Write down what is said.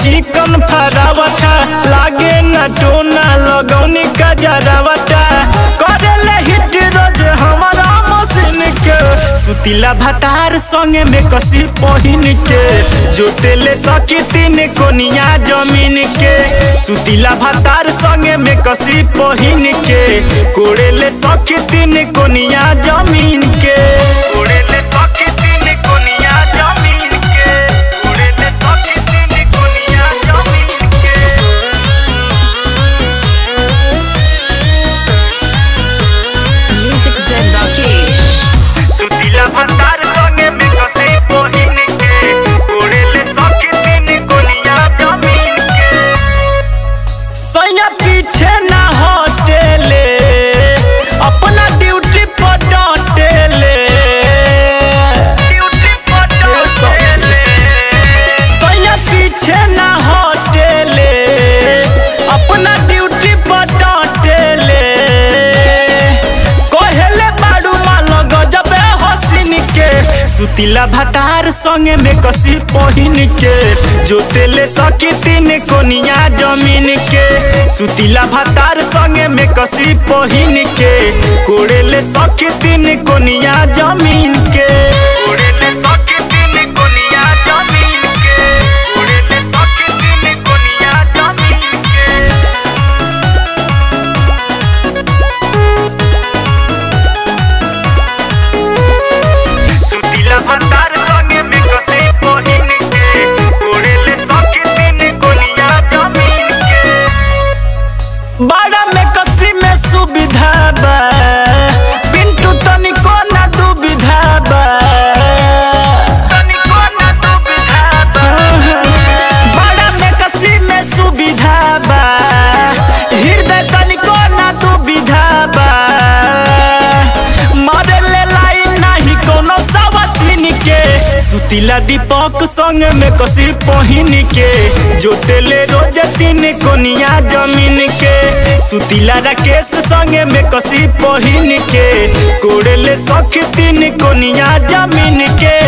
चिकन फरावटा लागे न टोना लगौनी का जरावटा करेले हिट रोज हमारा मशीन के सुतीला भतार संगे में कसी पहिन के जोतेले सकी तीन कोनिया जमीन के सुतीला भतार संगे में कसी पहिन के कोड़ेले सकी तीन कोनिया जमीन के कोड़ेले सकी तीन कोनिया जमीन के कोड़ेले सकी तीन कोनिया जमीन के Music Zen Rakesh. सुतीला भतार संगे में कसी पहिन के कोड़ेले सकी तीन कोनिया जमीन के सैया पीछे ना हटेले अपना ड्यूटी पर डटेले सैया पीछे ना हटेले अपना ड्यूटी पर डटेले कहेले बाड़ू मालो गजबे हसीन के सुतीला भतार संगे में कसी पहिन के जोतेले सकी तीन कोनिया जमीन के सुतीला भतार संगे में कसी पहिन के कोड़ेले सकी तीन कोनिया जमीन के कोड़ेले सकी तीन कोनिया जमीन के कोड़ेले सकी तीन कोनिया जमीन के सुतीला भतार संगे में कसी पहिन के कोड़ेले सकी तीन कोनिया जमीन के बड़ा में कसी में सुविधा बा पिंटू तनिको ना दुविधा बा तनिको ना दुविधा बा बड़ा में कसी में सुविधा बा हृदय तनिको ना दुविधा बा मारे ले लाइन नाही कोनो सावतीन के सुतीला दीपक संग में कसी पहिन के जोतेले रोज तीन कोनिया जमीन के सुतीला राकेश संगे में कसी पहिन के कोड़ेले सख तीन कोनिया जमीन के